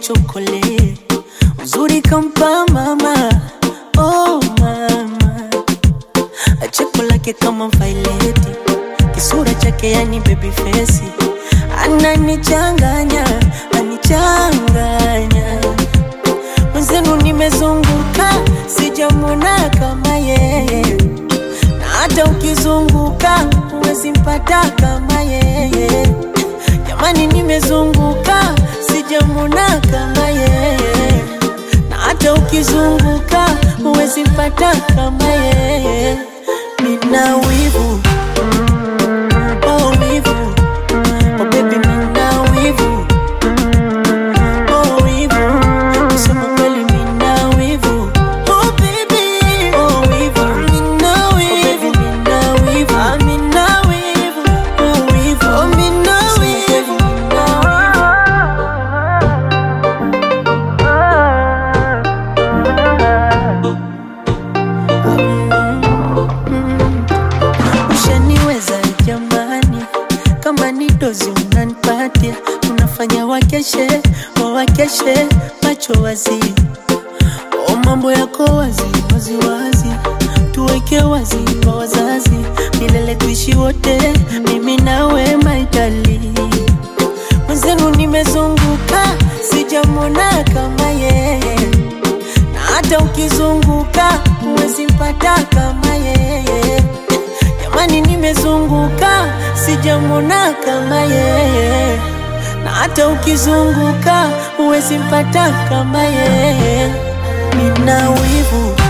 chokole uzuri kampa mama oh mama cheko lake kama vaileti kisura chake yani baby face ananichanganya anichanganya mwenzenu nimezunguka sijamwona kama yeye na hata ukizunguka huwezi mpata kama yeye jamani nimezunguka sijamwona kama yeye na hata ukizunguka huwezi mpata kama yeye nina wivu oh wivu oh baby nina wivu oh wivu kusema kweli nina wivu oh baby oh wivu nina wivu nina wivu ah nina wivu oh wivu oh nina wivu nina wivu ushaniweza jamani, kama ni dozi unanipatia, unafanya wakeshe wawakeshe macho wazi, o mambo yako wazi wazi wazi, tuweke wazi kwa wazazi, milele tuishi wote, mimi nawe maitali mwenzenu nimezunguka, sijamwona kama yeye na hata ukizunguka huwezi mpata kama yeye. Jamani, nimezunguka sijamwona kama yeye, na hata ukizunguka huwezi mpata kama yeye. Nina wivu